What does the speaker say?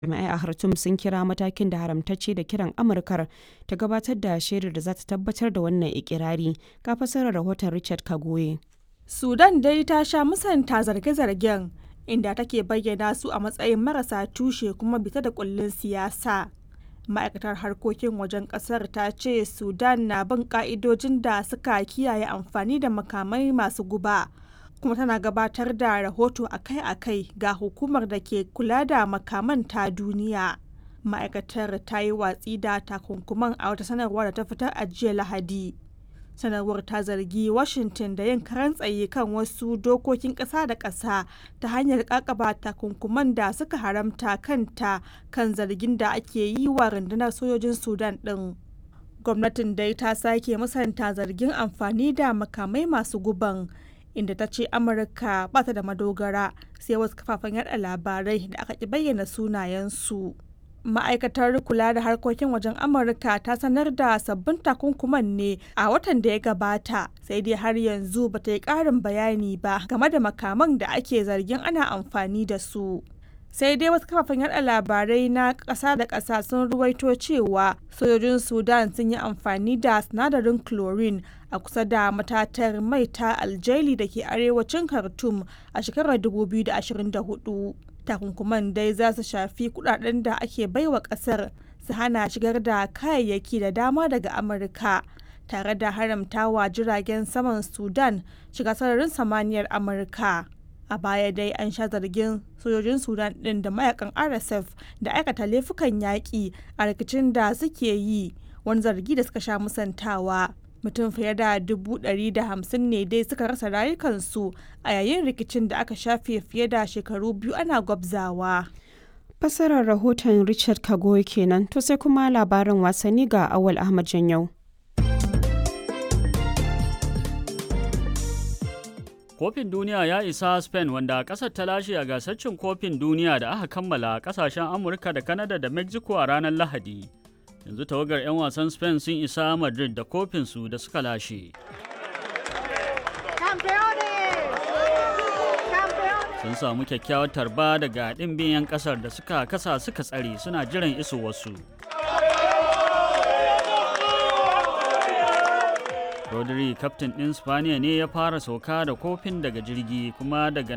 Jami'ai a Khartoum sun kira matakin da haramtacce da kiran Amurkar ta gabatar da shaidar da za ta tabbatar da wannan ikirari, ga fassarar rahoton Richard Kagoye. Sudan dai ta sha musanta zarge-zargen inda take bayyana su a matsayin marasa tushe kuma bita da kullin siyasa. Ma'aikatar harkokin wajen kasar ta ce Sudan na bin ka'idojin da suka kiyaye amfani da makamai masu guba. kuma tana gabatar da rahoto akai-akai ga hukumar da ke kula da makaman ta duniya. Ma'aikatar ta yi watsi da takunkuman a wata sanarwa da ta fitar a jiya Lahadi. Sanarwar ta zargi Washington da yin karan tsaye kan wasu dokokin ƙasa da ƙasa ta hanyar ƙaƙaba takunkuman da suka haramta kanta kan zargin da ake yi wa rundunar sojojin Sudan ɗin. Gwamnatin dai ta sake musanta zargin amfani da makamai masu guban. inda ta ce amurka ba ta da madogara sai wasu kafafen yada labarai da aka ki bayyana sunayensu ma'aikatar kula da harkokin wajen amurka ta sanar da sabbin takunkuman ne a watan da ya gabata sai dai har yanzu ba ta yi karin bayani ba game da makaman da ake zargin ana amfani da su sai dai wasu kafafen yada labarai na ƙasa da ƙasa sun ruwaito cewa sojojin sudan sun yi amfani da sinadarin chlorine a kusa da matatar mai ta aljaili da ke arewacin khartoum a shekarar 2024 takunkuman dai za su shafi kudaden da ake baiwa kasar su hana shigar da kayayyaki da dama daga amurka tare da haramtawa jiragen saman sudan shiga sararin samaniyar amurka a baya dai an sha zargin sojojin sudan din da mayakan rsf da aikata laifukan yaƙi a rikicin da suke yi wani zargi da suka sha musantawa mutum fiye da dubu ɗari da hamsin ne dai suka rasa rayukansu a yayin rikicin da aka shafe fiye da shekaru biyu ana gwabzawa. Fassarar rahoton Richard Kagoy kenan to sai kuma labarin wasanni ga Awal Ahmad Janyau. Kofin duniya ya isa Spain wanda ƙasar ta lashe a gasar cin kofin duniya da aka kammala ƙasashen Amurka da Canada da Mexico a ranar Lahadi. yanzu tawagar 'yan wasan spain sun isa madrid da kofinsu da suka lashe sun samu kyakkyawar tarba daga ɗimbin 'yan ƙasar da suka kasa suka tsare suna jiran isowarsu rodri kaftin ɗin spaniya ne ya fara sauka da kofin daga jirgi kuma daga